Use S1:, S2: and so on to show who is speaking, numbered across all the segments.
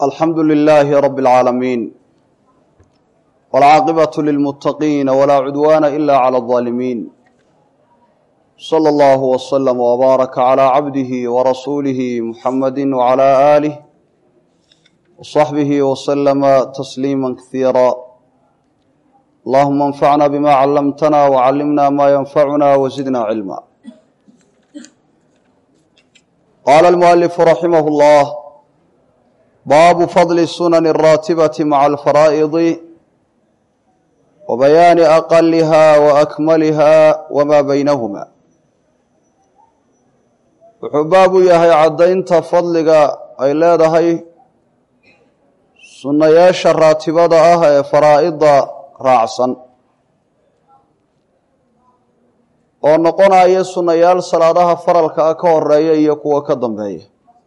S1: alxamdu lilaahi rabi اlcaalamiin wاlcaaqibaة lilmuttaqiina walaa cudwaana ila clى اظaalimiin slى اllahu wslm wbaaraka clى cabdihi warasuulihi muxamadi wclى aalih wصaxbihi wslama tasliima kasiira allahuma اnfacna bima callamtana wcallimna ma yanfacuna wzidna cilma qaala almualifu raximah اllah baabu fadli sunani الraatibati maca alfaraa'idi wa bayaani aqaliha wa akmaliha wama baynahuma wuxuu baab u yahay caddaynta fadliga ay leedahay sunnayaasha raatibada ah ee faraa'ida raacsan oo noqonaya sunnayaal salaadaha faralka ah ka horeeya iyo kuwa ka dambeeya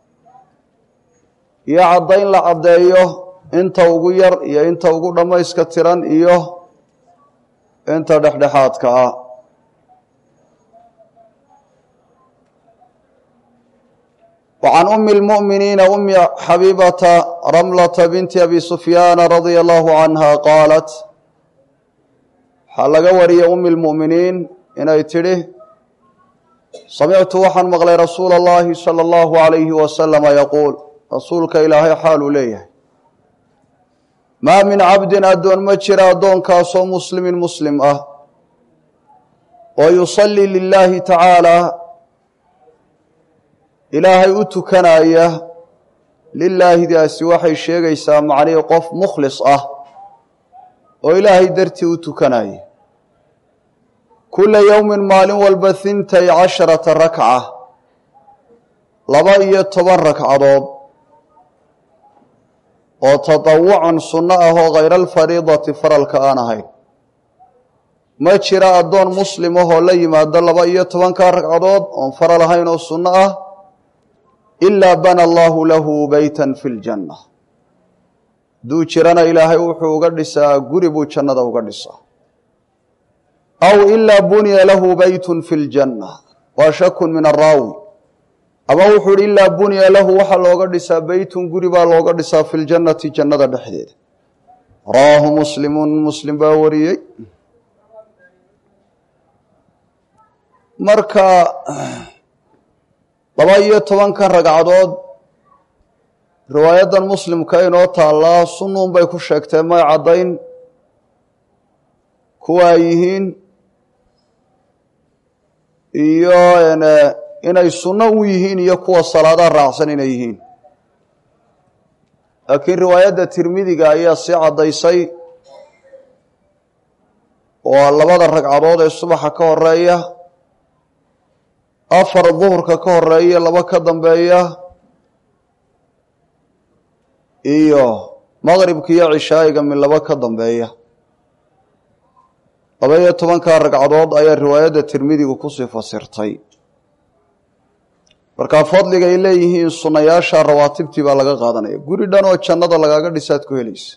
S1: iyo caddayn la caddeeyo inta ugu yar iyo inta ugu dhammayska tiran iyo inta dhexdhexaadka ah وعن أم المؤمنين أم xبيبة رملة بنت أبي سفyان رضي الله عنها qاaلت waxaa laga wariyay أم المؤمiنiin inay tidhi samictu waxaan maqlay rasuul الlahi slى الlaه عaليهi وسلم yquuل rasuulka ilaahay xaaluu leeyahay maa min cabdi addoon ma jira addoonkaasoo muslimin muslim ah oo yuصلي للahi tacaalى ilaahay u tukanaya lilaahidaasi waxay sheegaysaa macnihii qof mukhlis ah oo ilaahay dartii u tukanaya kula yowmin maalin walba hintay casharata rakca laba iyo toban ragcadood oo tatawucan sunno ah oo khayra alfariidati faralka aan ahayn ma jira addoon muslim ahoo la yimaado laba iyo tobanka ragcadood oon faral ahayn oo sunno ah ilaa bana allahu lahu beytan fi ljanna hadduu jirana ilaahay wuxuu uga dhisaa guri buu jannada uga dhisaa aw ilaa buniya lahu beytun fi ljanna waa shakun min araawi ama wuxuu ihi ilaa buniya lahu waxaa looga dhisaa beytun guri baa looga dhisaa fi ljannati jannada dhexdeeda rawaahu muslimun muslim baa wariyey marka laba iyo tobankan ragcadood riwaayadan muslimka inoo taallaa sunnuun bay ku sheegtee may caddayn kuwa ay yihiin iyo inay sunno u yihiin iyo kuwa salaadaha raacsan inay yihiin laakiin riwaayadda tirmidiga ayaa sii caddaysay oo labada ragcadood ee subaxa ka horeeya afar duhurka ka horeeya laba ka dambeeya iyo maqribka iyo cishaa'iga mid laba ka dambeeya laba iyo tobanka ragcadood ayaa riwaayadda tirmidigu kusii fasirtay markaa fadliga ay leeyihiin sunnayaasha rawaatibtii baa laga qaadanaya guri dhan oo jannada lagaaga dhisaad ku helaysa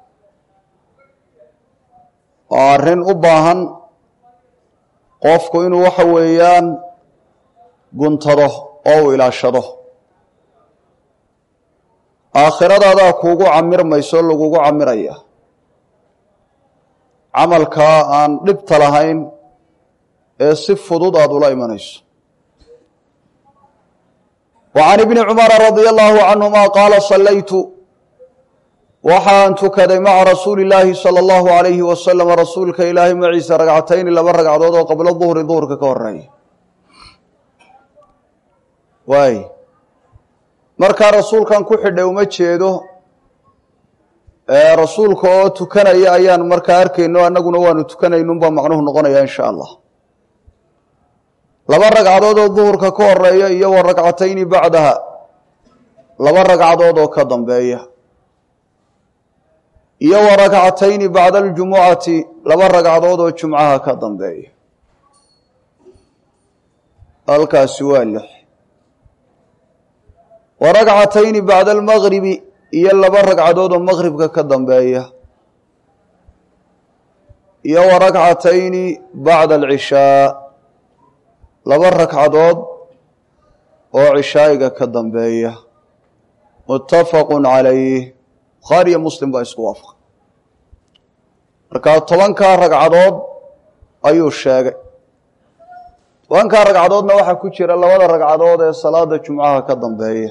S1: waa arrin u baahan qofku inuu waxa weeyaan guntado oo uu ilaashado aakhiradadaa kuugu camirmayso lagugu camiraya camalkaa aan dhibta lahayn ee si fudud aada ula imanayso wa can ibni cumara radia allahu canhuma qaala sallaytu waxaan tukaday maca rasuuli illaahi sala allahu alayhi wasalam rasuulka ilaahay maciisa ragcatayni laba ragcadood oo qablo duhri duhurka ka horeeya waay markaa rasuulkan ku xidhay uma jeedo rasuulka oo tukanaya ayaan markaa arkayno annaguna waanu tukanaynunbaa macnuhu noqonaya insha allah laba ragcadood oo duhurka ka horeeya iyo wa ragcatayni bacdaha laba ragcadood oo ka dambeeya iyo wa ragcatayni bacda aljumucati laba ragcadood oo jumcaha ka dambeeya halkaasi waa lix wa ragcatayni bacda almagribi iyo laba ragcadood oo maqribka ka dambeeya iyo wa ragcatayni bacda alcishaa laba ragcadood oo cishaa'iga ka dambeeya muttafaqu calayh bukhaari iyo muslim baa isku waafaqay markaa tobankaa ragcadood ayuu sheegay tobankaa ragcadoodna waxaa ku jira labada ragcadood ee salaada jumcaha ka dambeeya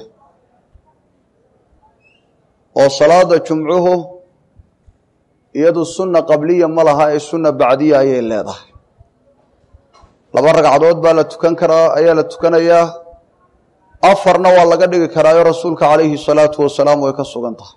S1: oo salaada jumcuhu iyadu sunna qabliya ma laha ee sunna bacdiya ayay leedahay laba ragcadood baa la tukan karaa ayaa la tukanayaa afarna waa laga dhigi karaayo rasuulka calayhi salaatu wasalaam way ka sugan tahay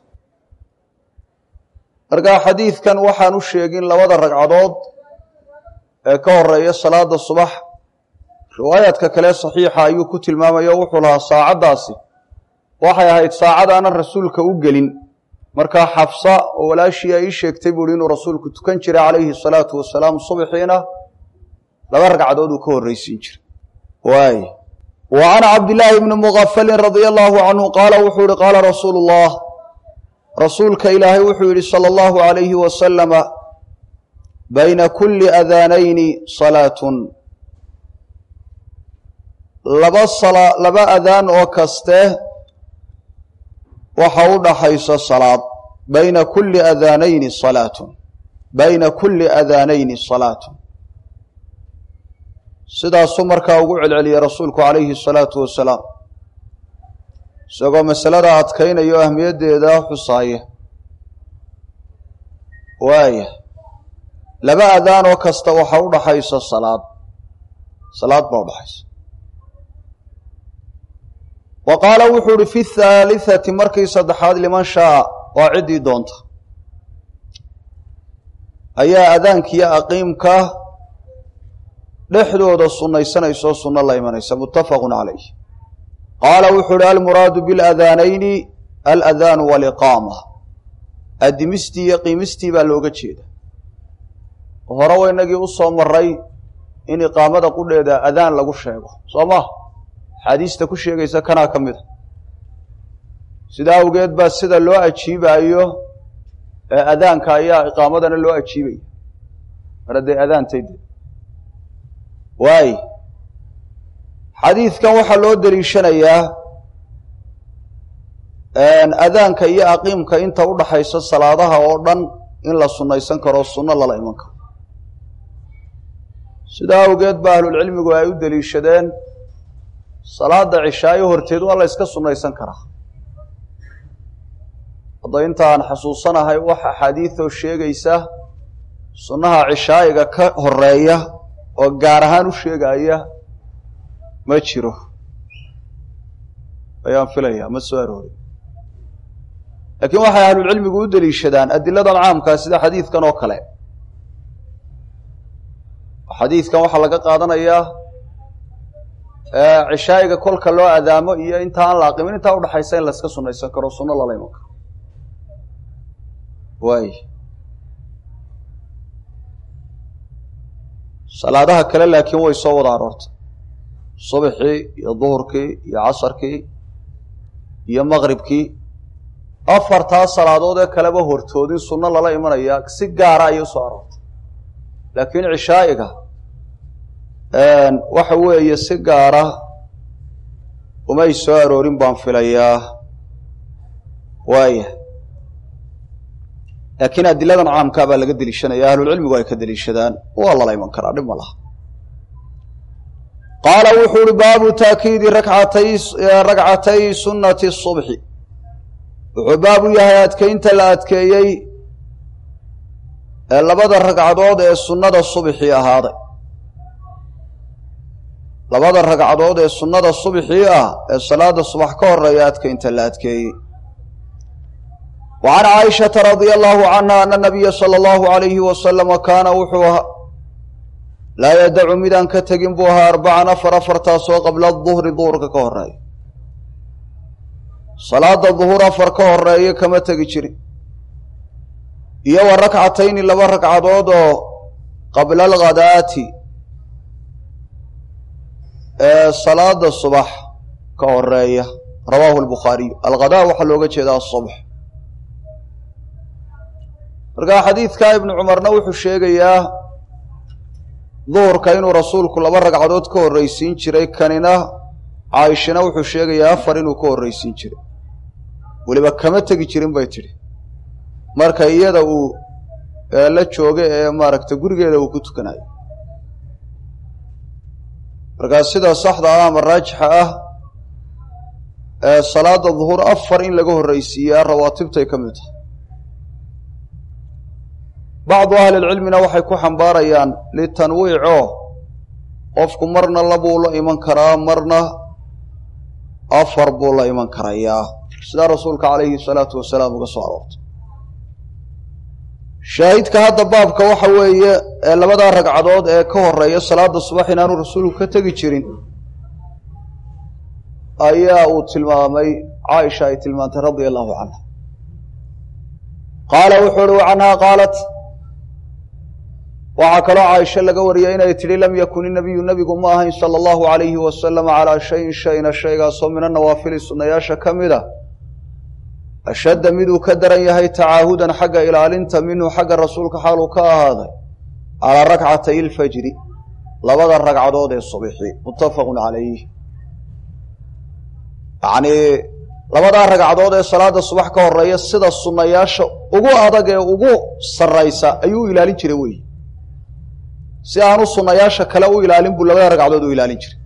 S1: markaa xadiidkan waxaan u sheegin labada ragcadood ee ka horeeya salaada subax riwaayaadka kale saxiixa ayuu ku tilmaamaya o wuxuu lahaa saacaddaasi waxay ahayd saacad aanan rasuulka u gelin markaa xafsa oo walaashii ay ii sheegtay buuhi inuu rasuulku tukan jiray calayhi salaatu wasalaam subxiina laba ragcadood uu ka horreysiin jiray waay wa can cabdillaahi bni mugafalin radia allaahu canhu qaala wuxuu yihi qaala rasuulu ullah rasuulka ilaahay wuxuu yidhi sala allahu calayhi wasalama bayna kulli adaanayni salaatun laba sala laba adaan oo kaste waxa u dhaxaysa salaad bayna kulli adaanayni salaatun bayna kulli adaanayni salaatun sidaasuu markaa ugu celceliyey rasuulku calayhi salaatu wasalaam isagoo masalada adkaynaya o ahmiyaddeeda xusaaya waaya laba adaan oo kasta waxa u dhaxaysa salaad salaad baa udhaxaysa wa qaala wuxuu uhi fi thaalitثati markii saddexaad liman shaaa waa ciddii doonta ayaa adaankiyo aqiimka dhexdooda sunnaysanaysaoo sunno la imanaysa muttafaqu calayh qaala wuxuu uhi almuraadu biاladaanayni aladaanu waliqaama adimistii iyo qiimistii baa looga jeeda hore wa inagii u soo maray in iqaamada qudheeda adaan lagu sheego soo ma axaadiista ku sheegaysa kanaa ka mida sidaa awgeed baa sida loo ajiibaayo ee adaanka ayaa iqaamadana loo ajiibaya mar hadday adaantayde waay xadiidkan waxaa loo deliishanayaa adaanka iyo aqiimka inta u dhaxaysa salaadaha oo dhan in la sunnaysan karo sunno lala iman karo sidaa awgeed ba ahlulcilmigu ay u deliishadeen salaada cishaayo horteed waa la yska sunnaysan karaa hadda inta aan xasuusanahay wax axaadiidoo sheegaysa sunnaha cishaayiga ka horeeya oo gaar ahaan u sheegaya ma jiro ayaan filayaa ma soo aroorin laakiin waxay ahlulcilmigu u deliishadaan adiladan caamkaa sida xadiidkan oo kale xadiidkan waxaa laga qaadanayaa cishaayiga kolka loo adaamo iyo inta aan la aqimin intaa udhaxaysa in la iska sunnaysan karo sunno lala iman karo waay salaadaha kale laakiin way soo wada aroortay subxii iyo duhurkii iyo casarkii iyo maqribkii afartaa salaadood ee kaleba hortoodin sunno lala imanaya si gaara ayay usoo aroortay laakiin cishaa'iga waxa weeye si gaara umay soo aroorin baan filayaa waaya laakiin adiladan caamkaa baa laga deliishanaya ahlulcilmigu ay ka deliishadaan waa lala iman karaa dhib ma laha qaala wuxuu uhi baabu taakiidi rakatay ragcatay sunnati subxi wuxuu baabu yahay adkeynta la adkeeyey ee labada ragcadood ee sunnada subxii ahaaday labada ragcadood ee sunnada subxii ah ee salaada subax ka horeeya adkeynta la adkeeyey wa can caaishata radia allahu canha ana nabiya sala allahu alayhi wasalama kaana wuxuu ahaa laa yadacu midaan ka tegin buu ahaa arbacan afar afartaasoo qabla duhri duhurka ka horeeya salaada duhur afar ka horeeya kama tegi jirin iyo wa rakcatayni laba ragcadood oo qabla alghadaati ee salaada subax ka horeeya rawaahu lbukhaariyu alghadaa waxaa looga jeedaa asubx markaa xadiidka ibnu cumarna wuxuu sheegayaa duhurka inuu rasuulku laba ragcadood ka horreysiin jiray kanina caaishana wuxuu sheegayaa afar inuu ka horreysiin jiray weliba kama tegi jirin bay tidhi marka iyada uu la jooga ee maaragtay gurigeeda uu ku tukanayo markaa sida saxda ah ama raajixa ah ee salaada duhuur afar in laga horreysiiyaa rawaatibtay ka mid tahay bacdu ahlilcilmina waxay ku xambaarayaan litanwiico qofku marna labuu la iman karaa marna afar buu la iman karayaa sidaa rasuulka calayhi salaatu wasalaam uga soo aroortay shaahidka hadda baabka waxa weeye ee labadaa ragcadood ee ka horeeya salaada subax inaanu rasuulku ka tegi jirin ayaa uu tilmaamay caaisha ay tilmaantay radia allahu canha qaala wuxuu uhi canhaa qaalat waxaa kaloo caaisha laga wariyay inay tidhi lam yakun inabiyu nebigu ma ahayn sala allahu alayhi wasalama calaa shayin shayna shaygaasoo min anawaafili sunnayaasha ka mid a ashadda miduu ka daran yahay tacaahudan xagga ilaalinta minhu xagga rasuulka xaaluu ka ahaaday calaa rakcatay ilfajri labada ragcadood ee subixi muttafaqun calayh yacnii labadaa ragcadood ee salaada subax ka horeeya sida sunnayaasha ugu adag ee ugu sarraysa ayuu u ilaalin jiray wey si aanu sunnayaasha kale u ilaalin buu labada ragcadood u ilaalin jiray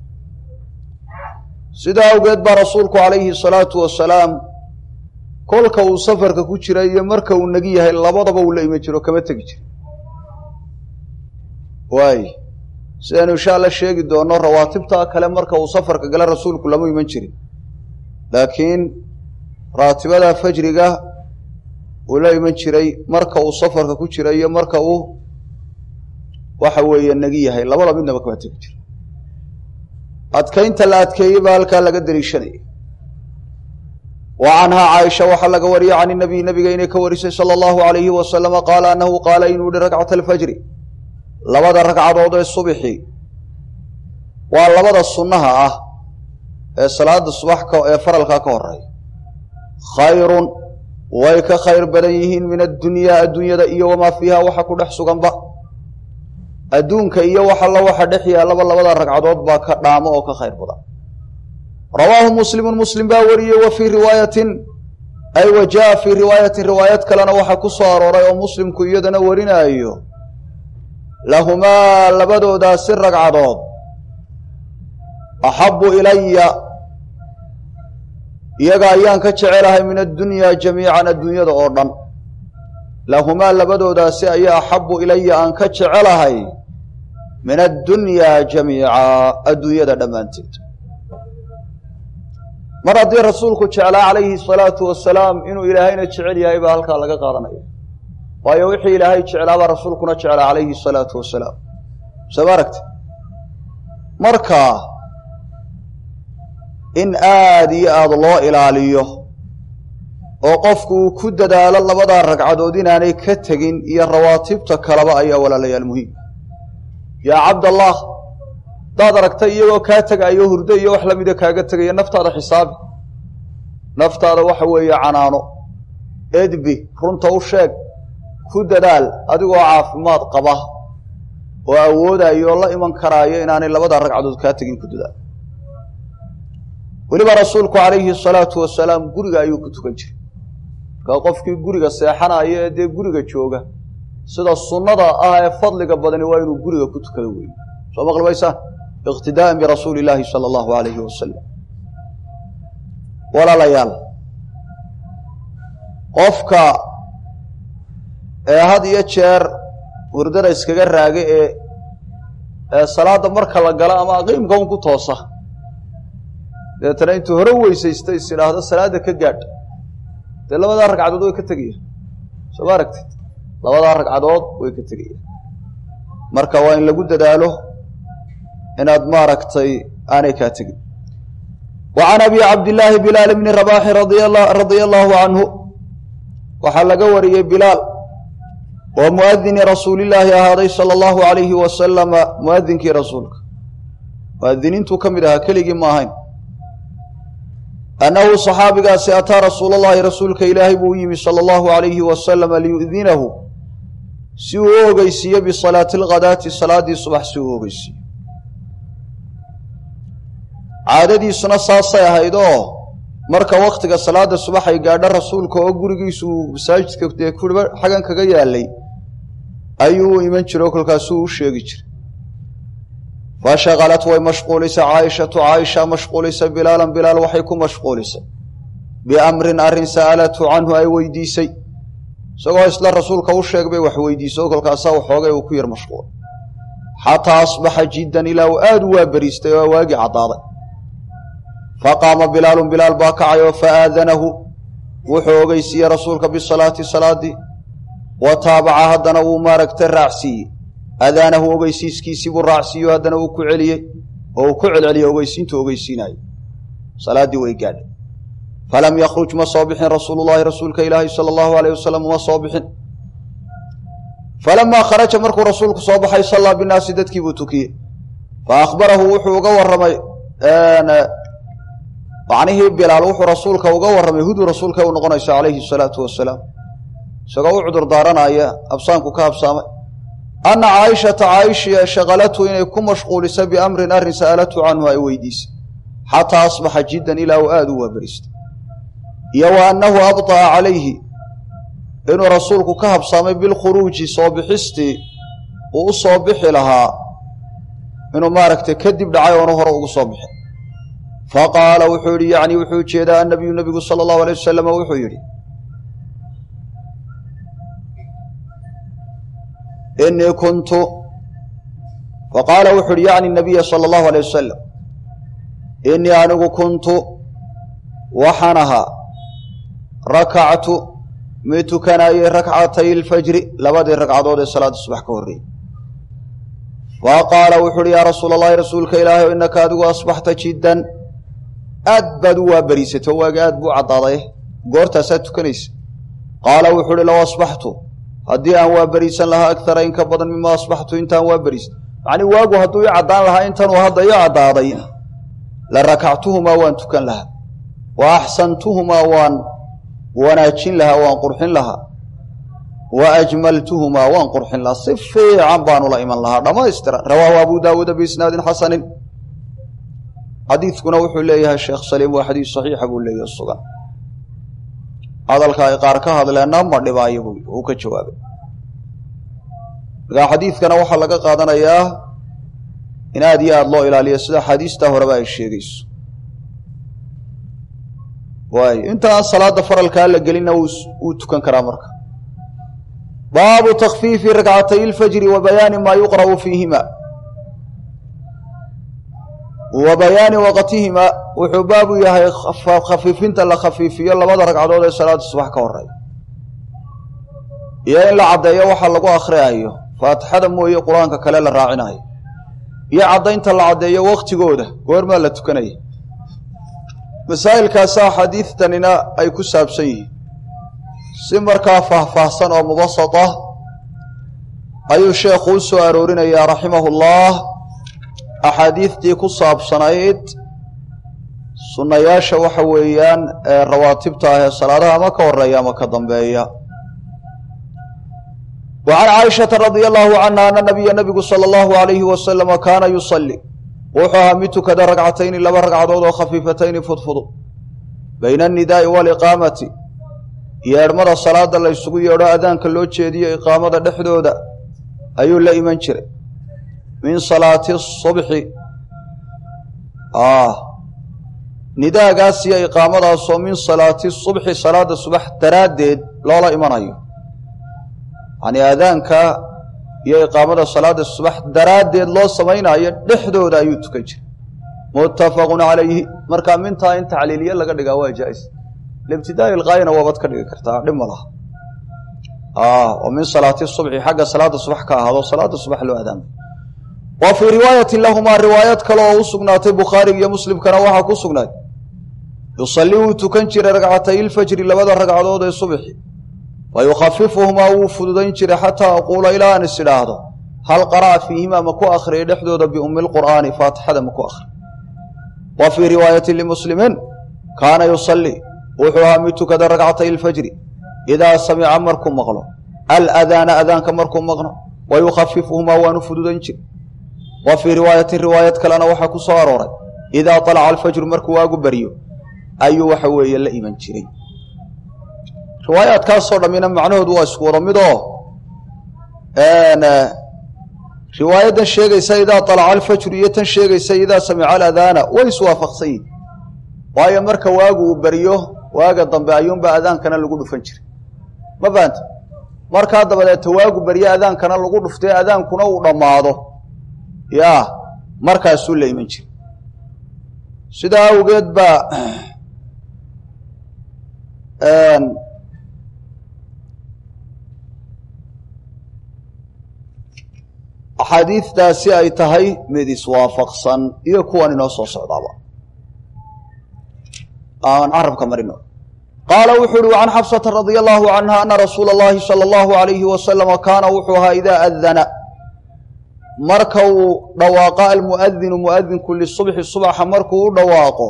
S1: sidaa awgeed baa rasuulku calayhi salaatu wasalaam kolka uu safarka ku jira iyo marka uu negi yahay labadaba uu la iman jiro kama tegi jiro waay sidaynu insha alla sheegi doono rawaatibtaa kale marka uu safarka gala rasuulku lama iman jirin laakiin raatibada fajriga uu la iman jiray marka uu safarka ku jira iyo marka uu waxa weeye negi yahay labada midnaba kama tegi jiro adkaynta la adkeeyey baa halkaa laga daliishanaya wa canhaa caaisha waxaa laga wariyey can inabiy nabiga inay ka warisay sala allahu alayhi wasalama qaala annahu qaala inuu yihi rakcata alfajri labada ragcadood ee subixi waa labada sunnaha ah ee salaada subax ee faralkaa ka horeeya khayrun way ka khayr badan yihiin min addunyaa adduunyada iyo wamaa fiiha waxa ku dhex suganba adduunka iyo wax alla waxa dhex yaallaba labada ragcadood baa ka dhaamo oo ka khayr badan rawaahu muslimun muslim baa wariyey wa fii riwaayatin ay wa jaa fii riwaayatin riwaayad kalena waxaa ku soo arooray oo muslimku iyadana warinaayo lahumaa labadoodaasi ragcadood axabbu ilaya iyaga ayaan ka jecelahay min addunyaa jamiican adduunyada oo dhan lahumaa labadoodaasi ayaa axabbu ilaya aan ka jecelahay min addunyaa jamiica adduunyada dhammaanteed mar haddii rasuulku jeclaa calayhi salaatu wasalaam inuu ilaahayna jecel yahay baa halkaa laga qaadanaya waayo wixii ilaahay jeclaabaa rasuulkuna jeclaa calayhi salaatu wasalaam soo ma aragti marka in aada iyo aada loo ilaaliyo oo qofku uu ku dadaalo labadaa ragcadood inaanay ka tegin iyo rawaatibta kaleba ayaa walaalayaal muhiim yaa cabdallah hadaad aragtay iyagoo kaa tegaayo hurdo iyo wax lamida kaaga tegaya naftaada xisaabi naftaada waxa weeye canaano edbi runta u sheeg ku dadaal adigoo caafimaad qaba oo awoodayo oo la iman karaayo inaanay labada ragcadood kaa tegin ku dadaal weliba rasuulku calayhi salaatu wasalaam guriga ayuu ku tukan jiray markaa qofkii guriga seexanayo ee dee guriga jooga sida sunnada ah ee fadliga badani waa inuu guriga ku tukado weeye soo maqli maysaan iqtidaa'an birasuuli illaahi sala allahu alayhi wasalam walaalayaal qofka ee had iyo jeer hurdada iskaga raaga ee ee salaadda marka la galo ama qiimka un ku toosa deetana intuu hore weysaysta is idhaahdo salaadda ka gaadh dee labadaa ragcadood way ka tegayaan soo ma aragtid labadaa ragcadood way ka tegayaan marka waa in lagu dadaalo inaad maaragtay aanay kaa tegin wa can abi cabdillaahi bilaal bni rabaaxi radia allahu canhu waxaa laga wariyey bilaal oo muadini rasuulillaahi ahaaday sala allahu alayhi wasalama muadinkii rasuulka muadiniintuu ka mid ahaa keligii ma ahayn annahu saxaabigaasi ataa rasuula llahi rasuulka ilaahay buu u yimi sala allahu alayhi wasalama liyudinahu si uu u ogeysiiyo bisalaati alghadaati salaaddii subax si uu u ogeysiiyo caadadiisuna saasay ahayd oo marka waktiga salaada subax ay gaadho rasuulka oo gurigiisu uu masaajidka dee kuriba xagan kaga yaalay ayuu u iman jiro kolkaasuu u sheegi jiray fashakalat way mashquulisay caaishatu caaisha mashquulisay bilaalan bilaal waxay ku mashquulisay biamrin arrin sa'alatu canhu ay weydiisay isagoo isla rasuulka u sheeg bay wax weydiiso kolkaasaa waxoogay uu ku yar mashquul xataa asbaxa jiddan ilaa uu aada u waaberiistay oo waagii caddaaday faqaama bilaalun bilaal baa kacay oo faaadanahu wuxuu ogeysiiyey rasuulka bisalaati salaadii wa taabaca haddana wuu maaragta raacsiiyey adaanahu ogeysiiskiisii buu raacsiiyo haddana uu ku celiyey oo uu ku celceliyey ogeysiintu ogeysiinayo salaaddii way gaadhay falam yakruj ma soo bixin rasuulu llahi rasuulka ilaahi sala allahu alayh wasalam uma soo bixin falamaa kharaja markuu rasuulku soo baxay sallaa binaasi dadkii buu tukiyey fa akhbarahu wuxuu uga warramay macnihii bilaal wuxuu rasuulka uga warramay hudu rasuulka u noqonaysa calayhi salaatu wasalaam isagoo u cudur daaranaya absaanku ka habsaamay anna caaishata caaisha shaqalatu inay ku mashquulisay biamrin arrin sa'alatu canhu ay weydiisay xataa asbaxa jiddan ilaa uu aada u waaberistay iyo wa annahu abطa'a calayhi inuu rasuulku ka habsaamay bilkhuruuji soo bixistii uu u soo bixi lahaa inuu maaragtay kadib dhacay oonu hore ugu soo bixin faqaala wuxuu yidhi yacni wuxuu ujeedaa annabiyu nebigu sala allahu alay wasalam wuxuu yidhi inii kuntu faqaala wuxuu yihi yacni nabiya sala allahu alay wasalam inii anigu kuntu waxaan ahaa rakactu mid tukanayey rakcatay alfajri labadii ragcadood ee salaada subax ka horreeyey fa qaala wuxu uhi yaa rasuula allahi rasuulka ilaahay innaka adigu asbaxta jiddan aad baad u waaberiisatay oo waagi aad buu caddaaday goortaasaad tukanaysa qaala wuxu uhi low asbaxtu haddii aan waaberiisan lahaa agara in ka badan mima asbaxtu intaan waaberiis macnii waagu hadduu i caddaan lahaa intanuu hadda i caddaaday la rakactuhumaa waan tukan lahaa wa axsantuhumaa waan wanaajin lahaa waan qurxin lahaa wa ajmaltuhumaa waan qurxin lahaa si fiican baanu la iman lahaa dhammaystiran rawaahu abu daawuuda biisnaadin xasanin xadiidkuna wuxuu leeyahay sheekh saliim waa xadiis saxiixa buu leeyahay sugan hadalka ay qaar ka hadleenna ma dhibaayo buu uu ka jawaabay markaa xadiidkana waxaa laga qaadanayaa in aad iyo aada loo ilaaliyo sida xadiistaa horeba ay sheegayso waayo inta aan salaada faralkaa la gelinna wuu tukan karaa marka baabu takfiifi rakcatay ilfajri wa bayaani maa yuqra'u fiihima wa bayaani waqtihima wuxuu baabu yahay khafiifinta la khafiifiyo labada ragcadood ee salaada subax ka horeeya iyo in la caddeeyo waxa lagu akhriayo faatixada mooye qur-aanka kale la raacinayo iyo caddaynta la caddeeyo waktigooda goormaa la tukanaya masaa'ilkaasaa xadiidtanina ay ku saabsan yihiin si markaa faahfaahsan oo mubasat ah ayuu sheekhu u soo aroorinayaa raximahu llah axaadiidtii ku saabsanayd sunnayaasha waxa weeyaan ee rawaatibta ah ee salaadaha ama ka horeeya ama ka dambeeya wa can caaishata radia allahu canha ana nabiya nabigu sala allahu alayhi wasalama kaana yusalli wuxuu ahaa mid tukada ragcatayni laba ragcadood oo khafiifatayni fudfudu bayna annidaai waaliqaamati yeedhmada salaada la ysugu yeedho adaanka loo jeediyo iqaamada dhexdooda ayuu la iman jiray min salaati subxi nidaagaas iyo iqaamadaasoo min salaati subxi salaada subax daraaddeed loola imanayo yani aadaanka iyo iqaamada salaada subax daraaddeed loo samaynayo dhexdooda ayuu tukan jiray muttafaqun calayhi markaa mintaa in tacliiliye laga dhigaa waa jaa-is libtidaai ilqaayana waabaad ka dhigi kartaa dhib ma laha oo min salaati subxi xagga salaada subax ka ahaado salaada subax loo adaamay wa fii riwaayatin lahumaa riwaayad kale oo u sugnaatay bukhaariga iyo muslimkana waxaa ku sugnaay yusalli wuu tukan jiray ragcatay ilfajri labada ragcadood ee subxi wa yukhafifuhumaa wuu fududayn jiray xataa aquula ilaa aan is idhaahdo hal qara'a fiihimaa ma ku akhriyay dhexdooda biummi lqur'aani faatixada ma ku akhri wa fii riwaayatin limuslimiin kaana yusalli wuxuu ahaa mid tukada ragcatay ilfajri idaa samica markuu maqlo aladaana adaanka markuu maqno wa yukhafifuhumaa waanu fududayn jiray wa fii riwaayatin riwaayad kalena waxaa ku soo arooray idaa alaca alfajru markuu waagu baryo ayuu waxa weeye la iman jiray riwaayaadkaasoo dhammina macnahoodu waa isku wada midoo riwaayaddan sheegaysa idaa alaca alfajru iyo tan sheegaysa idaa samica aladaana way iswaafaqsan yihin waayo marka waagu uu beriyo waaga dambe ayuunbaa adaankana lagu dhufan jiray ma fahamta markaa dabadeeta waagu beryo adaankana lagu dhuftay adaankuna uu dhammaado yaa markaasuu la iman jiray sidaa awgeed baa axaadiidtaasi ay tahay mid iswaafaqsan iyo kuwan inoo soo socdaaba aan carabka marino qaala wuxuu uhi can xabsata radia allahu canha ana rasuula اllahi salى اllahu alayhi wasalama kaana wuxuu ahaa idaa adana marka uu dhawaaqo almuadinu muadinku lisubxi subxa markuu u dhawaaqo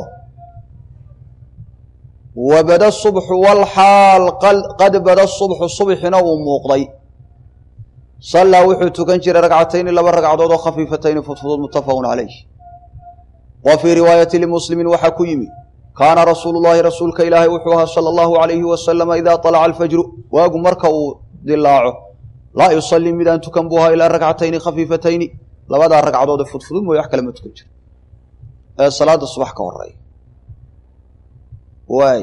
S1: wabada subxu walxaal qad bada subxu subxina uu muuqday sallaa wuxuu tukan jiray ragcatayni laba ragcadood oo khafiifatayni fudfudud muttafaqun calayh wa fii riwaayati limuslimin waxaa ku yimi kaana rasuulu llahi rasuulka ilaahay wuxuu ahaa sala allahu alayhi wasalama idaa alaca alfajru waagu marka uu dilaaco laa yusalii midaan tukan buu ahaa ilaa ragcatayni khafiifatayni labadaa ragcadood ee fudfudud mooye wax kale ma tukan jiro ee salaada subax ka horeeya waay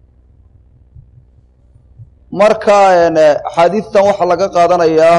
S1: marka axaadiidtan waxaa laga qaadanayaa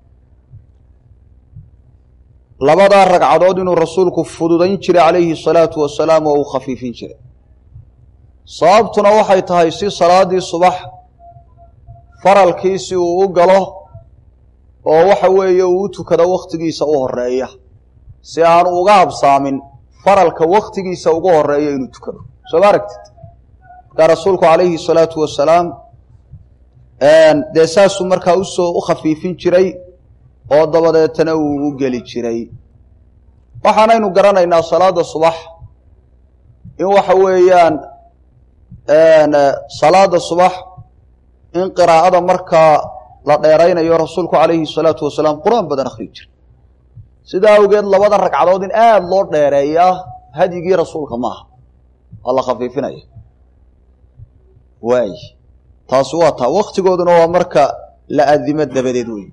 S1: labadaa ragcadood inuu rasuulku fududayn jiray calayhi salaatu wasalaam oo uu khafiifin jiray sababtuna waxay tahay si salaadii subax faralkiisi uu u galo oo waxa weeye uu u tukado wakhtigiisa u horeeya si aanu uga habsaamin faralka wakhtigiisa uga horeeya inuu tukado soo ma aragtid markaa rasuulku calayhi salaatu wasalaam dee saasuu markaa usoo u khafiifin jiray oo dabadeetana uu u geli jiray waxaanaynu garanaynaa salaada subax in waxa weeyaan salaada subax in qiraa'ada markaa la dheeraynayo rasuulku calayhi salaatu wasalaam qur-aan badan akhriyi jiray sidaa awgeed labada ragcadood in aada loo dheereeyaa hadyigii rasuulka maaha waa la khafiifinaya waay taasi waa taa waktigooduna waa marka la adimo dabadeed wey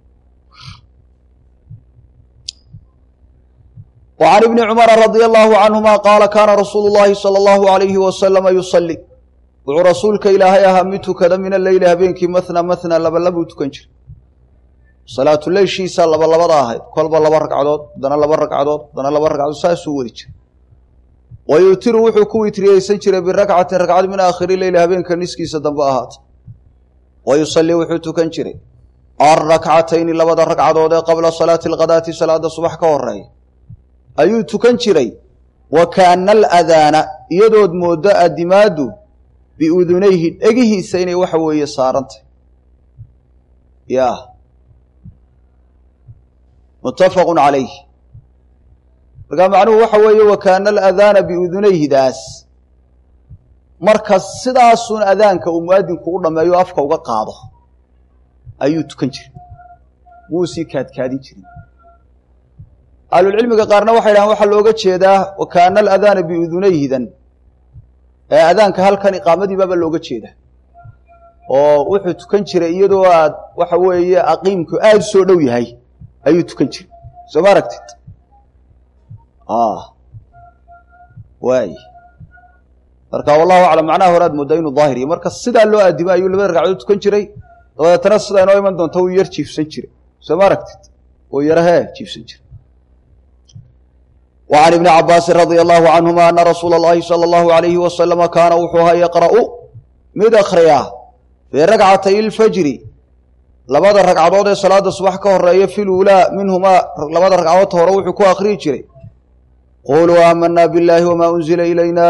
S1: wa can ibni cumara radia allahu canhuma qaala kaana rasuulu llahi sala allahu alayhi wasalama yusalli wuxuu rasuulka ilaahay ahaa mid tukada min alleyli habeenkii mahna mahna labalabuu tukan jiray salaatuleyshiisa labalabada ahayd kolba laba ragcadood haddana laba ragcadood haddana laba ragcadood saasuu wadi jiray wa yuutiru wuxuu ku witriyeysan jiray birakcatin ragcad min aakhiri leyli habeenka niskiisa dambe ahaata wa yusallii wuxuu tukan jiray alrakcatayni labada ragcadood ee qabla salaati alkhadaati salaada subax ka horeeya ayuu tukan jiray wa kaana aladaana iyadood mooddo adimaadu biudunayhi dhegihiisa inay waxa weeye saarantay ya muttafaqun calayh markaa macnuhu waxa weeye wa kaana aladaana biudunayhidaas marka sidaasun adaanka uu muadinku u dhammeeyo afka uga qaado ayuu tukan jiray wuu sii kaadkaadin jiray ahlulcilmiga qaarna waxay dhahaan waxaa looga jeedaa wa kaana aladaana biudunayhidan ee adaanka halkan iqaamadiibaaba looga jeeda oo wuxuu tukan jiray iyadoo aad waxa weeye aqiimku aada u soo dhow yahay ayuu tukan jiray soo ma aragtid waay marka wallahu aclam macnaha hore aad mooddaa inuu daahir yahy marka sidaa loo aadimo ayuu labada ragcadood tukan jiray dabadeetana sidaa inoo iman doonta wuu yar jiifsan jiray soo ma aragtid wuu yarahee jiifsan jiray wa can ibni cabaasin radia allahu canhuma ana rasuula اllahi salى allahu alayhi wasalama kaana wuxuu ahaa yaqra'u mid akhriya fii rakcatay اlfajri labada ragcadood ee salaada subax ka horeeya fi luulaa minhumaa labada ragcadoodta hore wuxuu ku akhriyi jiray quluu aamanaa biاllaahi wama unzila ilayna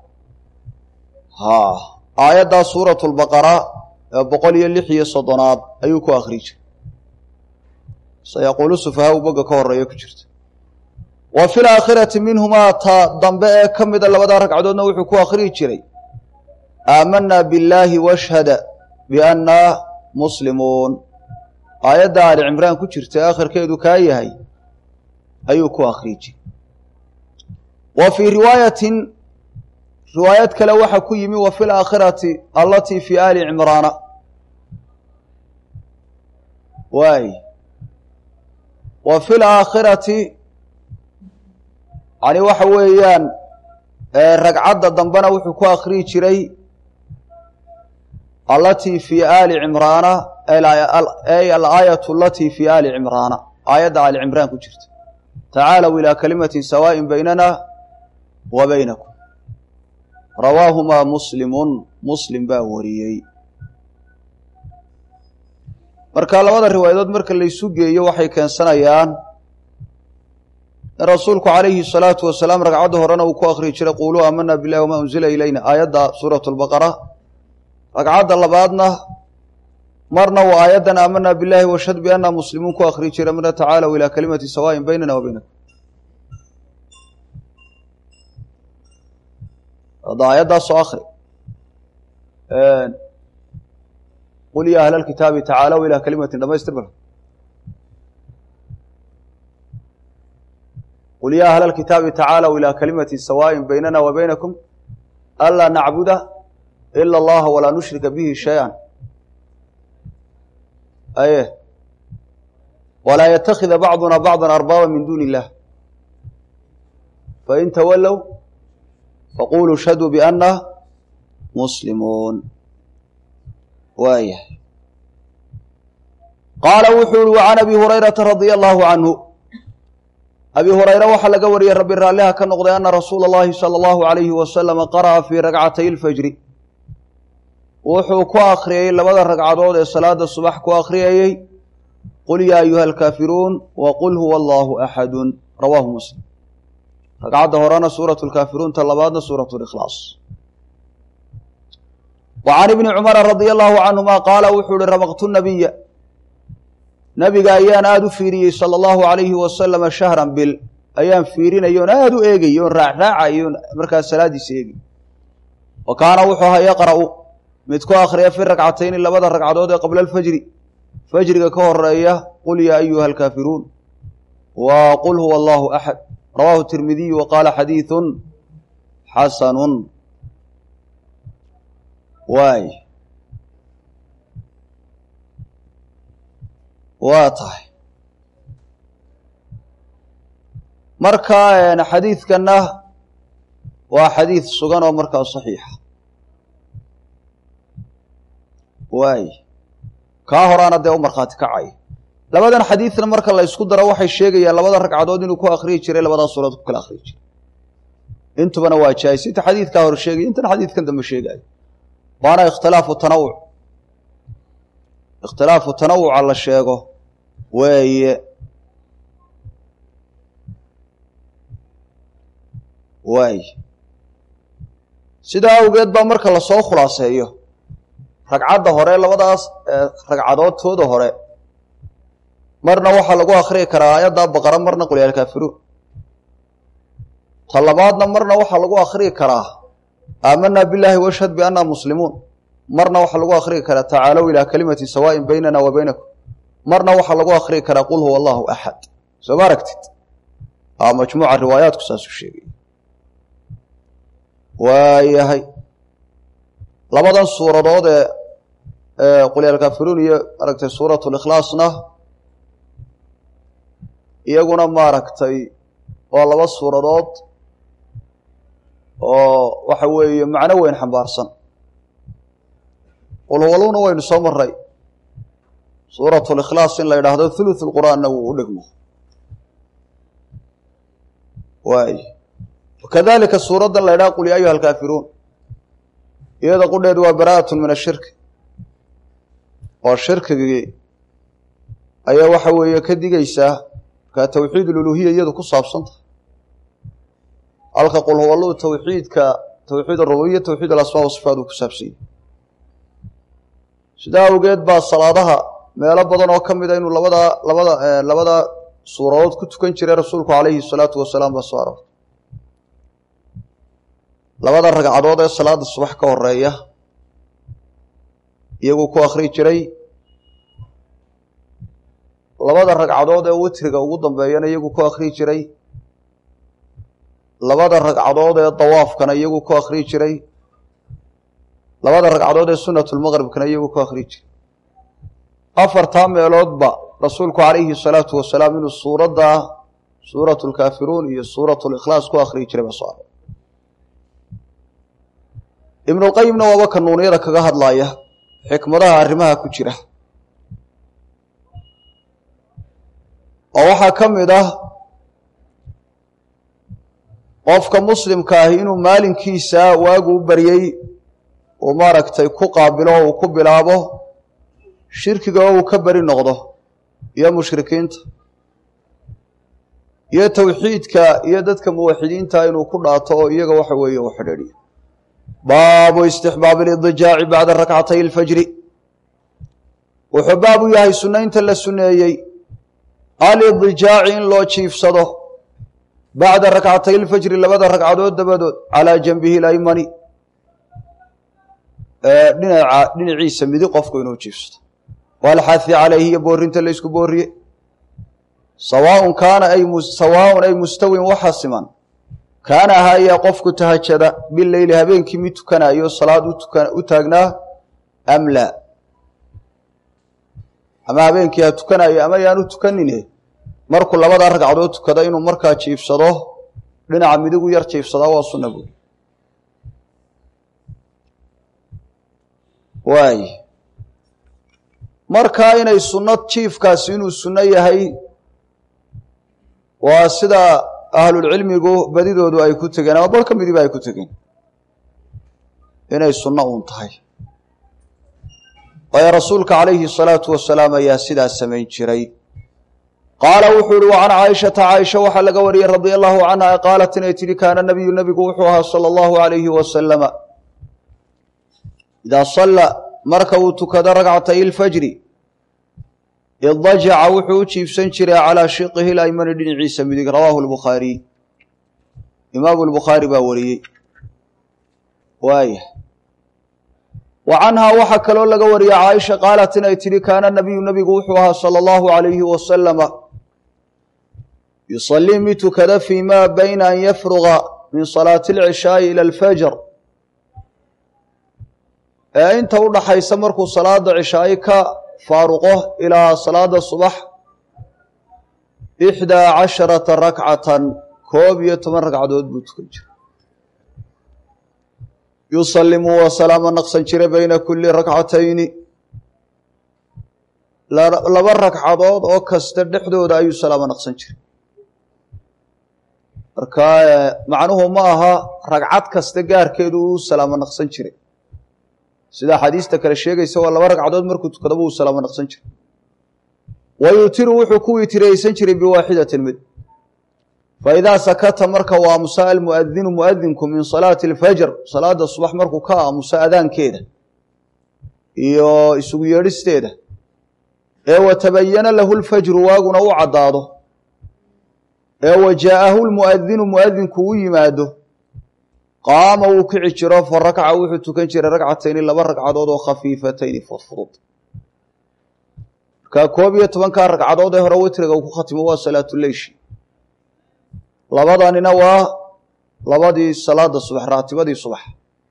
S1: ha aayaddaa suuratu lbaqara ee boqol iyo lix iyo soddonaad ayuu ku akhriyi jiray sayaquulu sufahaa u boga ka horeeya ku jirta wa fi laakhirati minhumaa ta dambe ee ka mida labadaa ragcadoodna wuxuu ku akhriyi jiray aamanaa billaahi washhada bianna muslimuun aayadda aali cimraan ku jirta akhirkeedu kaa yahay ayuu ku akhriyi jiray wa fii riwaayatin riwaayad kale waxaa ku yimi wa fi laakhirati allatii fi aali cimraana waay wa fi laakhirati yani waxa weeyaan ragcadda dambena wuxuu ku akriyi jiray allatii fi aali cimraana ay alaayatu alatii fi aali cimraana aayadda aali cimraan ku jirta tacaalow ilaa kalimatin sawaaءin baynana wa baynakum rawaahumaa muslimun muslim baa wariyey marka labada riwaayadood marka laysu geeyo waxay keensanayaan in rasuulku calayhi salaatu wasalaam ragcadda horena uu ku akriyi jiray quuluu aamana billahi wamaa unzila ilayna aayadda suuratu lbaqara ragcadda labaadna marna uu aayaddan aamana billahi washhad bianna muslimuun ku akriyi jiray marna tacaalow ilaa kalimati sawaaءin baynana wa baynakum hadda aayaddaasoo akri qul ya ahla alkitaabi tacaalow ilaa kalimatin dhamaystir bal qul ya ahla alkitaabi tacaalow ilaa kalimatin sawaaءin baynana wa baynakum anlaa nacbuda ila allaha walaa nushrika bihi shay-an aye walaa yatakida bacduna bacda arbaaba min duuni illah fain tawallow faquluu shhaduu bianna muslimuun waayahay qaala wuxuu uhi wacan abi hurayrata radia allahu canhu abi hurayre waxaa laga wariyey rabbi raalliha ka noqday ana rasuula اllahi salى allahu alayhi wasalama qara'a fii ragcatay اlfajri wuxuu ku akhriyey labada ragcadood ee salaada subax ku akhriyayey qul yaa ayuha alkaafiruun wa qul huwa allahu axadu rawaahu muslim ragcadda horena suuratu lkaafiruun ta labaadna suuratu likhlaas wa can ibni cumara radia allahu canhuma qaala wuxuu uhi ramaqtu nabiya nabiga ayaan aada u fiiriyey sala allahu alayhi wasalama shahran bil ayaan fiirinay oon aada u eegay oon raacraacay oon markaas salaadiisa eegay wa kaana wuxuu ahaa yaqra'u mid ku akhriya fi ragcatayni labada ragcadood ee qabla alfajri fajriga ka horeeya qul yaa ayuha alkaafiruun wa qul huwa allahu axad rawaahu tirmidiyu wa qaala xadiidun xasanun waay waa tahay marka xadiidkanna waa xadiid sugan oo markaa saxiixa waay kaa horaana dee u markhaati kacay labadan xadiidna marka la ysku daro waxay sheegayaan labada ragcadood inuu ku akhriyi jiray labadaa suuraod ku kala akhriyi jiray intubana waa jaais inta xadiidkaa hor sheegaya intana xadiidkan dambe sheegaayo waana ikhtilaafu tanawuc ikhtilaafu tanawuca la sheego weeye waay sidaa awgeed baa marka lasoo khulaaseeyo ragcadda hore labadaas ragcadood tooda hore marna waxaa lagu akhriyi karaa aayadda baqara marna qul yaa alkaafiruun ta labaadna marna waxaa lagu akhriyi karaa aamanaa billaahi washhad bianna muslimuun marna waxaa lagu akhriyi karaa tacaalow ilaa kalimatin sawaaءin baynana wa baynakum marna waxaa lagu akhriyi karaa qul huwa allahu axad soo ma aragtid majmuuca riwaayaatku saasuu sheegay waayahay labadan suuradood ee qul yaa alkaafiruun iyo maaragtay suuratu likhlaasna iyaguna maaragtay waa laba suuradood oo waxa weeye macno weyn xambaarsan qulhuwaluna waynu soo maray suuratu likhlaas in la yidhaahdo thuluth lqur'aanna wuu u dhigmo waay wakadalika suuraddan la ydhaha qul ya ayuha alkaafiruun iyada qudheedu waa bara'atun min ashirki oo shirkigii ayaa waxa weeye ka digaysaa markaa tawxiid ululuhiya iyadu ku saabsan tahay halka qul huwaluu tawxiidka tawxiid arububiya tawxiid alasmaa wasifaat uu ku saabsan yahy sidaa awgeed baa salaadaha meelo badan oo ka mida inuu labadaa labada labada suuradood ku tukan jiray rasuulku calayhi salaatu wasalaam baa soo aroortay labada ragcadood ee salaada subax ka horeeya iyaguu ku akhri jiray labada ragcadood ee witriga ugu dambeeyana iyaguu ku akhri jiray labada ragcadood ee dawaafkana iyagu ku akhriyi jiray labada ragcadood ee sunatulmaqribkana iyagu ku akhriyi jiray afartaa meeloodba rasuulku calayhi salaatu wasalaam inuu suuradda suuratu lkaafiruun iyo suuratu likhlaas ku akhriyi jiray baa soo aray ibnulqayimna waaba kanuuniyada kaga hadlaaya xikmadaha arrimaha ku jira oo waxaa ka mid ah qofka muslimka ahi inuu maalinkiisa waagu u baryey uu maaragtay ku qaabilo oo uu ku bilaabo shirkiga oo uu ka beri noqdo iyo mushrikiinta iyo towxiidka iyo dadka muwaxidiinta inuu ku dhaato oo iyaga waxa weeye u xidhiidhiyo baabu istixbaabi lidijaaci bacda rakcatay alfajri wuxuu baab u yahay sunnaynta la sunneeyey alidijaaci in loo jiifsado bacda rakcatay alfajri labada ragcadood dabadood calaa janbihi laymani dhinaca dhinaciisa midi qofku inuu jiifsado walxahi calayhi iyo boorinta laysku booriye sawaaun kaana ay sawaaun ay mustawin waxa siman kaana ahaayaa qofku tahajada bileyli habeenkii mid tukanayo salaad u taagnaa am laa ama habeenkii ha tukanayo ama yaanu tukanine markuu labada ragcadood tukada inuu markaa jiifsado dhinaca midigu yar jiifsadaa waa sunna buuri waay markaa inay sunno jiifkaasi inuu sunno yahay waa sida ahlulcilmigu badidoodu ay ku tegeen ama bar ka midiba ay ku tegeen inay sunno uun tahay waayo rasuulka calayhi salaatu wasalaam ayaa sidaas samayn jiray qaala wuxuu ihi wa can caaishata caaisha waxaa laga wariyey radia allahu canha qaalat inay tidhi kaana nabiyu nebigu wuxuu ahaa sala allahu alayhi wasalama idaa salla marka uu tukado ragcatay ilfajri idajaca wuxuu u jiibsan jiray calaa shiqihi laymani dhinaciisa midig rawaahu lbukhaariy imaamu lbukhaari baa wariyey waaya wa canhaa waxaa kaloo laga wariyey caaisha qaalat inay tidhi kaana nabiyu nebigu wuxuu ahaa sala allahu alayhi wasalama yusalii mid tukada fii ma bayna an yafruga min salaati alcishaa'i ila alfajr ee inta u dhaxaysa markuu salaada cishaayi ka faaruqo ilaa salaada subax ixdaa casharata rakcatan koob iyo toban ragcadood buu tukan jiray yusallimu waa salaamo naqsan jiray bayna kulli rakcatayni laba ragcadood oo kasta dhexdooda ayuu salaamo naqsan jiray marka macnuhu ma aha ragcad kasta gaarkeedu uu salaamo naqsan jiray sida axaadiista kale sheegaysa waa laba ragcadood markuu tukadaba uu salaamo naqsan jiray wa yutiru wuxuu ku witiraysan jiray biwaaxidatin mid faidaa sakata marka uu aamusa almuadinu muadinku min salaati alfajr salaada subax markuu ka aamuso adaankeeda iyo isugu yeedhisteeda ee watabayana lahu lfajru waaguna u caddaado ee wa jaa'ahu lmuadinu muadinku u yimaado qaama wuu kici jiro fa rakca wuxuu tukan jiray ragcatayni laba ragcadood oo khafiifatayni fudfudud markaa koob iyo tobankaa ragcadood ee hore witriga uu ku khatimo waa salaatuleyshi labadanina waa labadii salaada subax raatibadii subax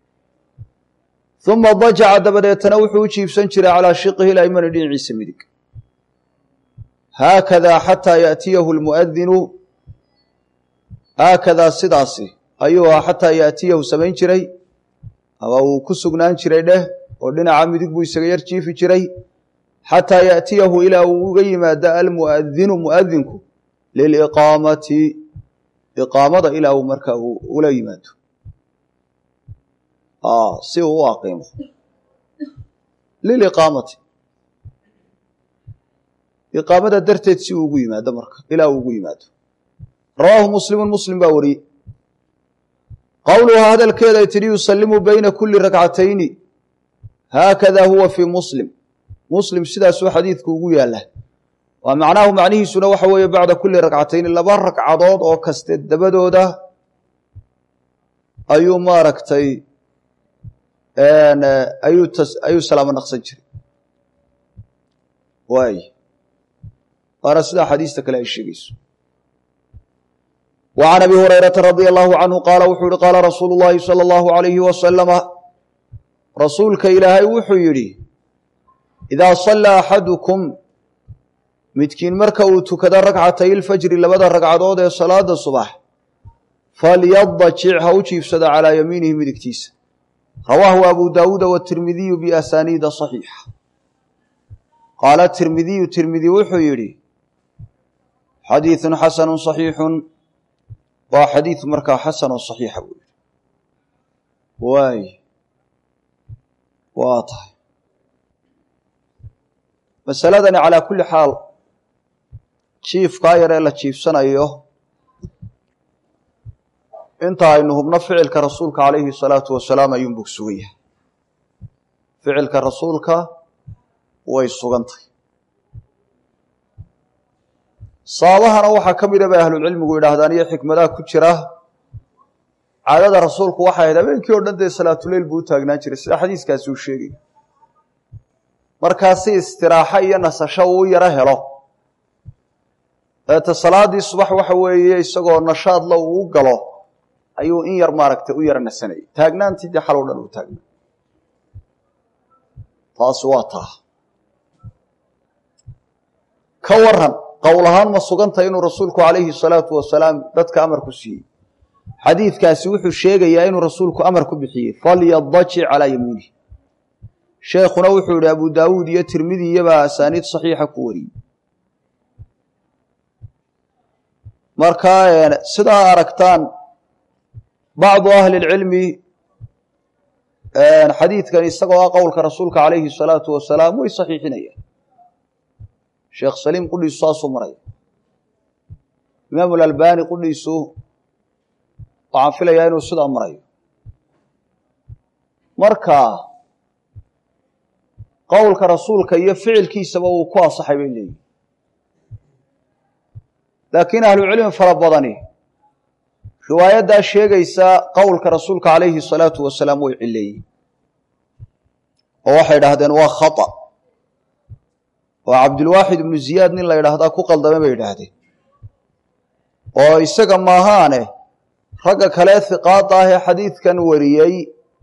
S1: uma dajaca dabadeetana wuxuu u jiibsan jiray calaa shiqihi laymani dhinaciisa midig haakadaa xataa yaatiyahu lmuadinu haakadaa sidaasi ayuu ahaa xataa yaatiyahu samayn jiray ama uu ku sugnaan jiray dheh oo dhinaca midig buu isaga yar jiifi jiray xataa yaatiyahu ilaa uu uga yimaado almuadinu muadinku liliqaamati iqaamada ilaa uu markaa ula yimaado si uu u aqiimo liliqaamati iqaamada darteed si uu ugu yimaado marka ilaa uu ugu yimaado rawaahu muslimun muslim baa wariyey qowluhaa hadalkeeday tidhi yusallimu bayna kuli rakcatayni haakada huwa fii muslim muslim sidaasuu xadiidku ugu yaalla waa macnaahu macnihiisuna waxa weeye bacda kuli rakcatayni laba ragcadood oo kaste dabadooda ayuu maaragtay ayuu ayuu salaamo naqsan jiray waay waana sidaa xadiista kale ay sheegayso وعن أبي هريرة رضي الله عنه قال وxuu hi قال رsuuل اللhi صلى الله عليه وسلم rasuulka ilaahay wuxuu yidhi إذا صلى أxadكم midkiin marka uu tukado rakcatay الfجri labada ragcadood ee salaada subax falyadajic ha u jiifsado calىa yamiinihi midigtiisa rawaahu abu dawuuda wالتirmidiyu بأsaniida صaxiixa qaala tirmidiyu tirmidi wuxuu yidhi xadiiثu xasanu صaxiixu waa xadiid markaa xasan oo صaxiixa buu yihi waay waa tahay masaladani calaa kulli xaal jiifkaa yar ee la jiifsanayo inta aynu hubno ficilka rasuulka calayhi الsalaatu wasalaam ayuunbuu sugan yahay ficilka rasuulka way sugan tahay sababahana waxaa ka mida bay ahlulcilmigu yidhaahdaan iyo xikmadaha ku jira caadada rasuulku waxay ahayd habeenkii oo dhan dee salaatuleyl buu u taagnaan jiray sida xadiiskaasi uu sheegay markaa si istiraaxo iyo nasasho uu yaro helo eeta salaadii subax waxa weeye isagoo nashaadla uu galo ayuu in yar maaragtay u yaro nasanayay taagnaantii dee xalow dhan uu taagnaa taasi waa taa ka waran qowl ahaan ma sugantay inuu rasuulku calayhi salaatu wasalaam dadka amar ku siiyey xadiidkaasi wuxuu sheegayaa inuu rasuulku amar ku bixiyey falyadajic calaa yamiinih sheekhuna wuxuu yihi abu daawuud iyo tirmidi iyobaa asaaniid saxiixa ku wariyey markaa sidaa aragtaan bacdu ahli lcilmi xadiidkan isagoo ah qowlka rasuulka calayhi salaatu wasalaam way saxiixinayaan sheekh saliim qudhiisu saasuu maraya imaamu lalbani qudhiisu waxaan filayaa inuu sidaa marayo marka qowlka rasuulka iyo ficilkiisaba uu ku asaxay bay leeyihin laakiin ahlucilmi fara badani riwaayaddaa sheegaysa qowlka rasuulka calayhi salaatu wasalaam way cileeyey oo waxay idhaahdeen waa khata oo cabdulwaaxid ibnu ziyaad nin la yidhaahdaa ku qaldame bay yidhaahdeen oo isaga maahaane ragga kale hiqaada ah ee xadiidkan wariyey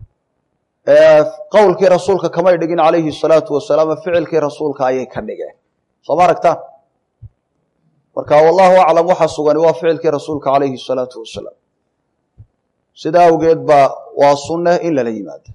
S1: qowlkii rasuulka kamay dhigin calayhi salaatu wasalaam ficilkii rasuulka ayay ka dhigeen soo ma aragtaan marka wallahu aclam waxa sugani waa ficilkii rasuulka calayhi salaatu wasalaam sida awgeed baa waa sunne in lala yimaado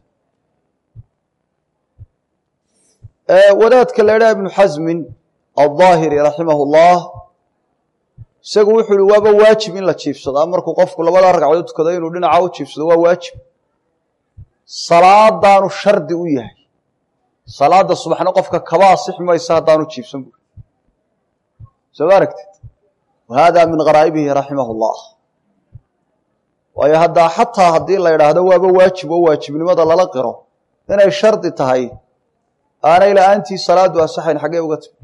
S1: wadaadka la idhaha ibnu xasmin aldaahiri raximah llah isagu wuxuu uhi waaba waajib in la jiifsadaa markuu qofku labada ragcadood tukado inuu dhinaca u jiifsado waa waajib salaadaanu shardi u yahay salaada subaxna qofka kaba asix maysa haddaanu jiifsan buri soo ma aragtid wa hada min garaa'ibihi raximah llah waayo haddaa xataa haddii la idhaahdo waaba waajib oo waajibnimada lala qiro inay shardi tahay aanay la-aantii salaadu asaxayn xaggee uga timi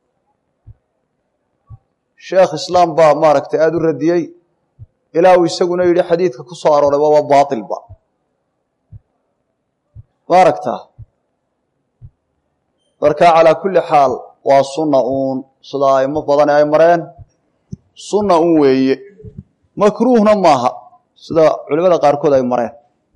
S1: sheekh islaam baa maaragtay aada u radiyey ilaa uu isaguna yidhi xadiidka ku soo arooray waaba baatilba ma aragtaa marka calaa kulli xaal waa sunna uun sida aimo badani ay mareen sunna un weeye makruuhna maaha sida culimada qaarkood ay mareen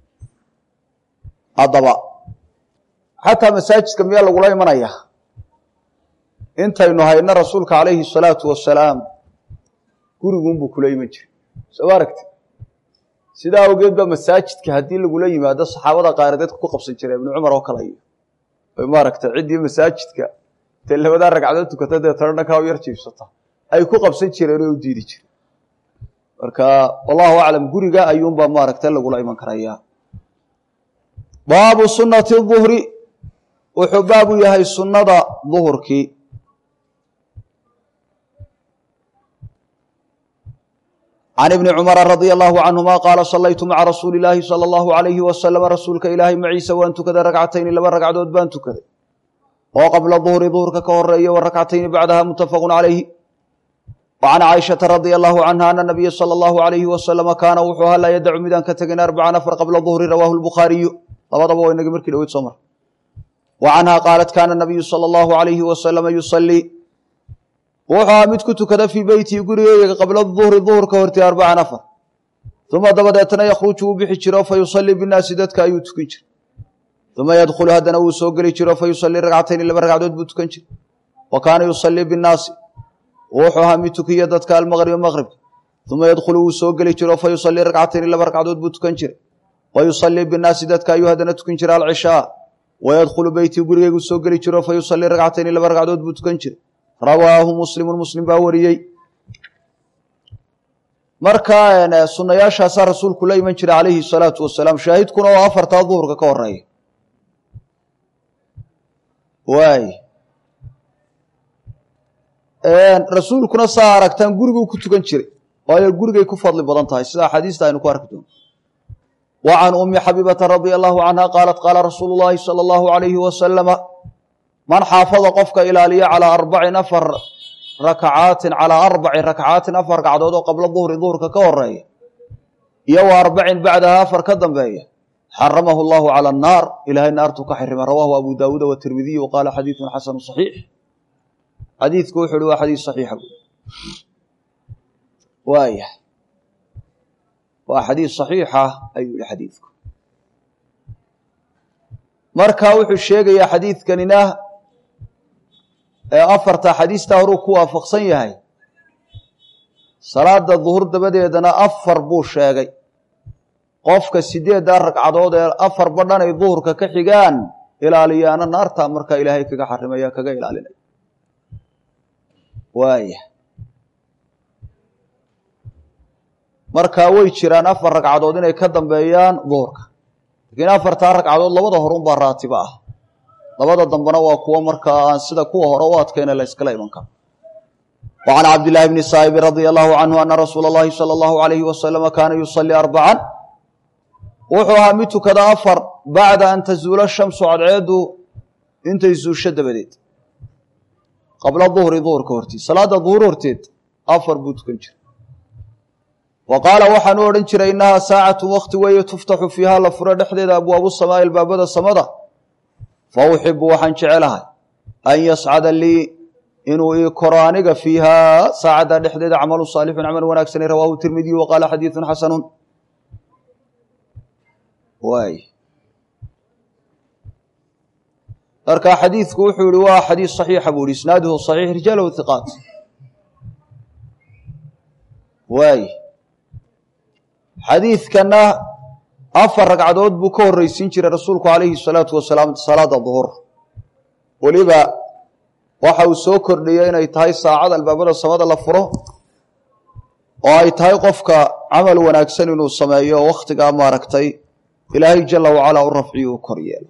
S1: haddaba xataa masaajidka miyaa lagula imanaya intaynu hayno rasuulka calayhi salaatu wasalaam gurigunbuu kula iman jiray soo ma aragti sidaa awgeed ba masaajidka haddii lagula yimaado saxaabada qaar dadka ku qabsan jira ibnu cumar oo kale iyo ay maaragtay ciddii masaajidka dee labadaa ragcadood tukata dee tana dhankaa u yar jiibsata ay ku qabsan jireen oo u diidi jireen marka wallahu aclam guriga ayuunbaa maaragtay lagula iman karaya baabu sunati duhri wuxuu baabu yahay sunnada duhurkii can ibni cumara radia allahu canhuma qaala salaytu maca rasuuli illaahi sala allahu alayhi wasalama rasuulka ilaahay maciisa waan tukaday ragcatayni laba ragcadood baan tukaday oo qabla duhri duhurka ka horeeya wa rakcatayni bacdaha muttafaqun calayhi wa can caaishata radia allahu canha ana nabiya sala allahu alayhi wasalama kaana wuxuu ahaa laa yadacu midaan ka tegin arbaca nafar qabla duhri rawaahu lbukhaariyu labadaba waa inagii markii dhaweyd soo mar wa canha qaalat kaana nabiyu sala allahu alayhi wasalama yusalii wuxuu ahaa mid ku tukada fii beytihi gurigeyga qabla duhri duhurka hortii arbacan afar uma dabadeetna yakhruju wuu bixi jiro fa yusallii binnaasi dadka ayuu tukan jiray uma yadkhulu haddana wuu soo geli jiro fa yusallii ragcatayni laba ragcadood buu tukan jiray wa kaana yusallii binnaasi wuxuu ahaa mid tukiya dadka almaqriba maqribka uma yadkhulu wuu soo geli jiro fa yusallii ragcatayni laba ragcadood buu tukan jiray wa yusallii binnaasi dadka ayuu haddana tukan jiray alcishaa wa yadkhulu beytii gurigeygu soo geli jiro fa yusallii ragcatayni laba ragcadood buu tukan jiray rawaahu muslimun muslim baa wariyey marka sunayaashaasaa rasuulku la iman jiray calayhi salaatu wasalaam shaahidkuna oo afartaa duhurka ka horeeya waay rasuulkuna saa aragtaan guriguu ku tukan jiray waayo gurigay ku fadli badan tahay sida axaadiista aynu ku arki doono wa can ummi xabiibata radia allahu canha qaalat qaala rasuulu llaahi sala allahu alayhi wasalama man xaafada qofka ilaaliya calaa arbacin afar rakacaatin calaa arbaci rakcaatin afar ragcadood oo qabla duhri duhurka ka horeeya iyo wa arbacin bacdaha afar ka dambeeya xaramahu llahu cala annaar ilaahay naartuu ka xirima rawaahu abu daawuuda watirmidiy wa qaala xadiidun xasanu saxiix xadiidku wuxu uhi waa xadiis saxiixa bu waaya waa xadiis saxiixa ayuu yihi xadiidku marka wuxuu sheegayaa xadiidkanina ee afarta xadiistaa horuu ku waafaqsan yahay salaada duhur dabadeedana afar buu sheegay qofka sideeddaa ragcadood ee afar badhan ay duhurka ka xigaan ilaaliyaana naartaa markaa ilaahay kaga xarimaya kaga ilaalinaya waaya markaa way jiraan afar ragcadood inay ka dambeeyaan duhurka laakiin afartaa ragcadood labada horunbaa raatiba ah labada dambena waa kuwo markaa aan sida kuwa hore u adkayna la yskala iman karo wa can cabdillaahi bni saa'ibin radia allahu canhu ana rasuula allahi sala allahu alayhi wasalama kaana yusalii arbacan wuxuu ahaa mid tukada afar bacda an tazuula shamsu cadceedu intay zuusho dabadeed qabla duhri duhurka hortiid salaada duhur horteed afar buu tukan jiray wa qaala waxaanu odhan jiray innahaa saacatu wakti weeye tuftaxu fiiha la furo dhexdeeda abwaabu samaa ilbaabada samada fa uxibu waxaan jecelahay an yascada lii inuu ii koro aniga fiihaa saacadda dhexdeeda camalu saalixun camal wanaagsani rawaahu tirmidiyu wa qaala xadiidun xasanun waay marka xadiidku wuxuu yihi waa xadiis saxiixa buu yihi isnaaduhu saxiix rijaalahu hiqaat waay xadiidkana afar ragcadood buu ka horreysiin jiray rasuulku calayhi salaatu wasalaam salaada duhur weliba waxa uu soo kordhiyey inay tahay saacad albaabada samada la furo oo ay tahay qofka camal wanaagsan inuu sameeyo oo wakhtigaa maaragtay ilaahay jala wacalaa u rafciyo u kor yeelo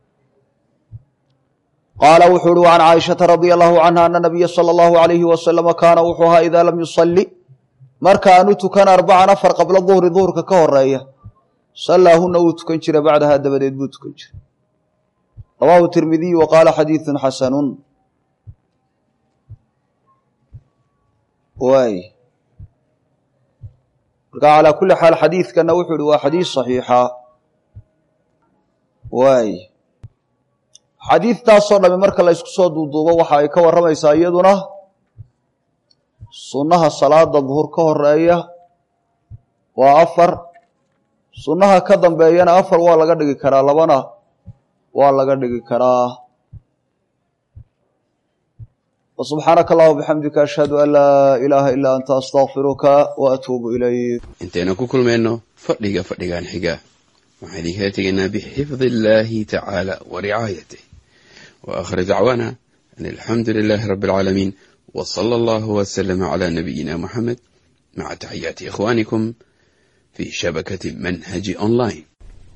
S1: qaala wuxuu uhi can caaishata radia allahu canha ana nabiya sala allahu alayhi wasalama kaana wuxuu ahaa idaa lam yusalli marka aanu tukan arbacan afar qabla duhri duhurka ka horeeya sallaahuna wuu tukan jiray bacdahaa dabadeed buu tukan jiray rawaahu tirmidiyu wa qaala xadiidun xasanun waay marka calaa kulli xaal xadiidkana wuxuu ihi waa xadiis saxiixa waay xadiidtaasoo dhami marka la ysku soo duuduubo waxa ay ka warramaysaa iyaduna sunnaha salaada duhur ka horeeya waa afar sunnaha ka dambeeyana afar waa laga dhigi karaa labana waa laga dhigi karaa subxaanaka allahuma bixamdika ashhadu an laa ilaaha ilaa anta astakfiruka wa atuubu ilayk
S2: intaynu ku kulmayno fadhiga fadhigan xiga waxaan idinkala tegaynaa bixifdi illaahi tacaala wa ricaayatih wa aakhir dacwaana an alxamdu lilaahi rabbi alcaalamiin wa sala allahu wasalama calaa nabiyina muxamed maca taxiyaati ikhwaanikum fi shabakati manhaji online